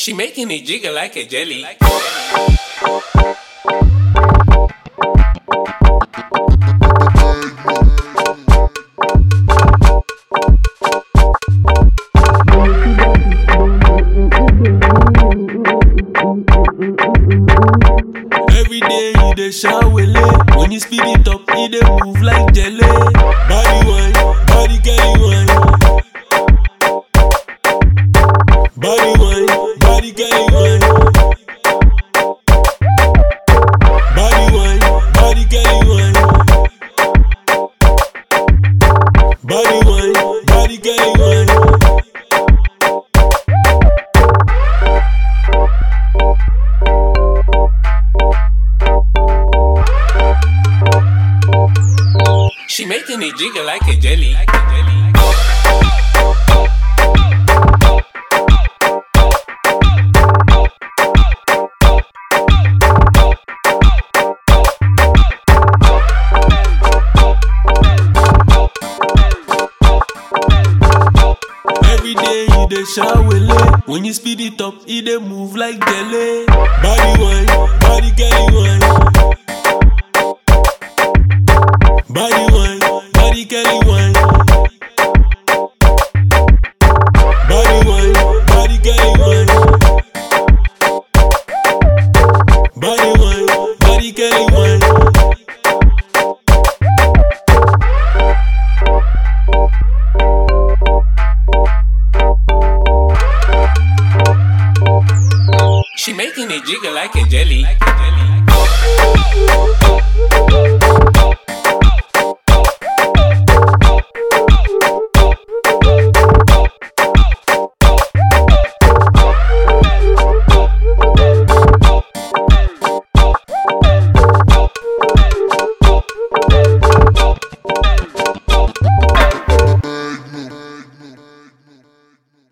She making it jiggle like a jelly. Every day you dey shout wele When you speed it up, you dey move like jelly Body wine, body girl wine Body wine, body girl wine Body wine, body girl wine Body wine, body girl wine She making it jiggle like a jelly. Every day you dey shout wele When you speed it up, you dey move like jelly Body wine, body girl wine Body wine, body girl wine Body wine, body girl wine Body wine, body girl wine She making it jiggle like a jelly.